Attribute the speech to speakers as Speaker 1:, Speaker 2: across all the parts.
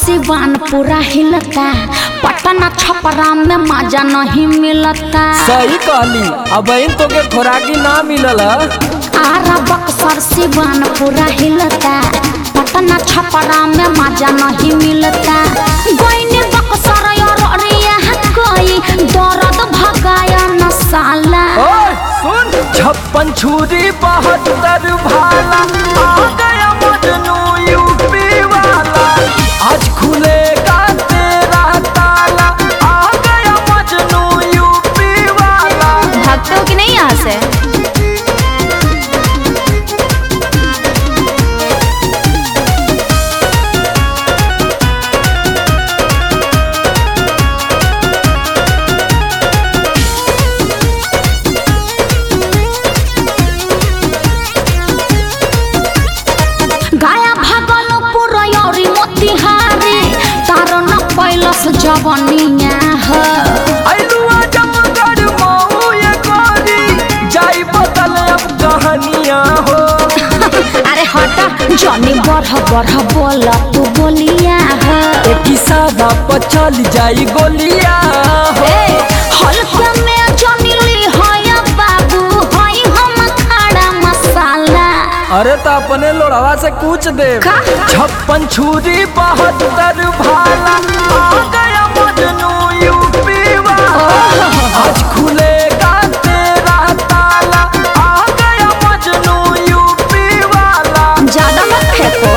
Speaker 1: सिवान पूरा हिलता पटना छपरा में मजा नहीं मिलता
Speaker 2: सही कहली अब तो के खोराकी ना मिलल
Speaker 1: आरा बक्सर सिवान पूरा हिलता पटना छपरा में मजा नहीं मिलता गोइने बक्सर और अरिया कोई दर्द भगाया न साला
Speaker 2: ओए सुन छप्पन छुरी बहत्तर भाला आ गया मजनू यूपी वाला आज खुलेगा तेरा ताला आ गया मजनू यूपी वाला
Speaker 1: भागते हो कि नहीं यहाँ से गाया भागलपुर औरी मोतिहारी तारो न पैलस जवनिया ह
Speaker 2: अइलुआ जमगढ़ मऊ ये गोरी जाई बदल अब कहानियां हो
Speaker 1: अरे हट जनी बढ़ बढ़ बोल तू बोलिया ह
Speaker 2: एक सादा पर चल जाई गोलियां हो
Speaker 1: हल्के में जनी ली है बाबू हई हम खड़ा मसाला
Speaker 2: अरे तो अपने लोड़वा से पूछ दे
Speaker 1: का?
Speaker 2: छप्पन छुरी बहत्तर भाला आ गया मजनू यूपी वाला आज खुलेगा तेरा ताला आ गया मजनू यूपी वाला
Speaker 1: ज्यादा मत फेंको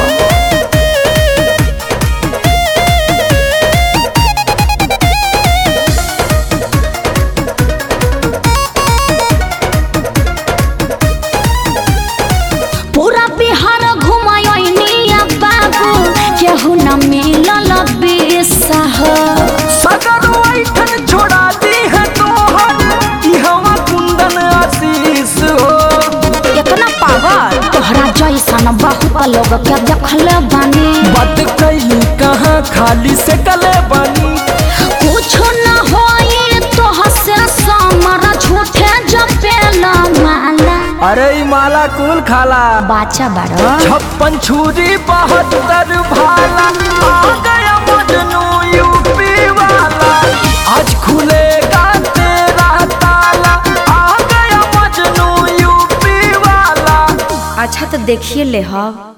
Speaker 1: पूरा बिहार घुमायोनिया बाबू केहू न मिलल बेसह
Speaker 2: सगर वैठन छोड़ा दी है तोहर ई हवा कुंदन आशीष हो
Speaker 1: इतना पागल तोहरा जैसन बहुत लोग के देखले बानी
Speaker 2: बात कैली कहाँ खाली से कले बनी
Speaker 1: कुछ न होई तोह से समर झूठे जपेला माला
Speaker 2: अरे ई माला कुल खाला
Speaker 1: बाचा बारो
Speaker 2: छप्पन छुरी बहत्तर भाला आ गया मजनू यूपी वाला आज खुलेगा तेरा ताला आ गया मजनू यूपी वाला
Speaker 1: अच्छा तो देखिए ले हम